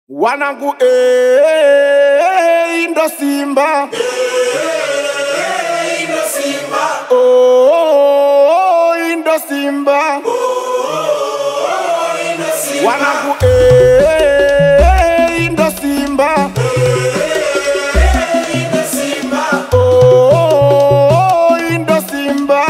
wanangu eh, ndo Simba oh, ndo Simba wanangu eh, ndo Simba oh, ndo Simba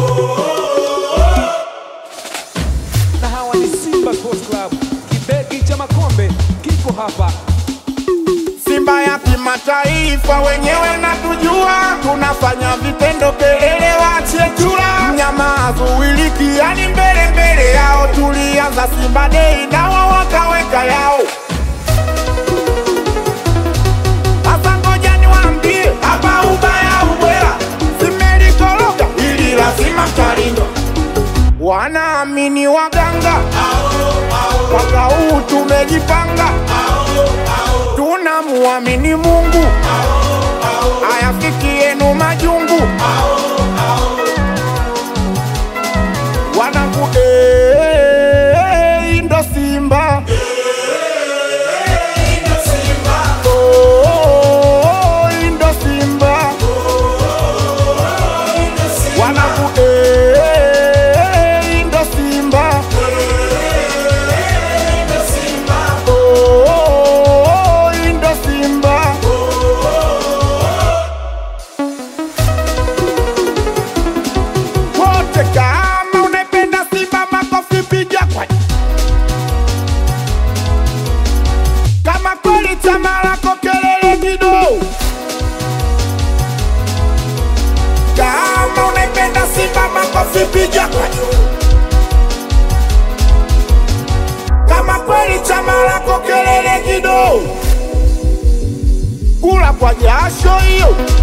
na hawa ni Simba Sports Club. Kibegi cha makombe kiko hapa. Simba ya kimataifa, wenyewe natujua, tunafanya vitendo, kelele wachie chura, mnyama azuiliki, yani mbele mbele yao. Tulianza Simba Day nawa wakaweka yao. Sasa ngoja niwaambie, hapa ubaya ubwela, simelikoroga ili lazima mtalindwa. Wanaamini waganga, mwaka huu tumejipanga tunamuamini Mungu, ayafikienu majungu. Wanangu eh, ndo Simba Oh, ndo Simba wanangu eh, ndo Simba Oh, ndo Simba wote, kama unaipenda Simba makofi piga kwa kama kweli chama lako kelele kidogo. Kama unaipenda Simba makofi piga kwa juu. Kama kweli chama lako kelele kidogo. Kula kwa jasho hiyo.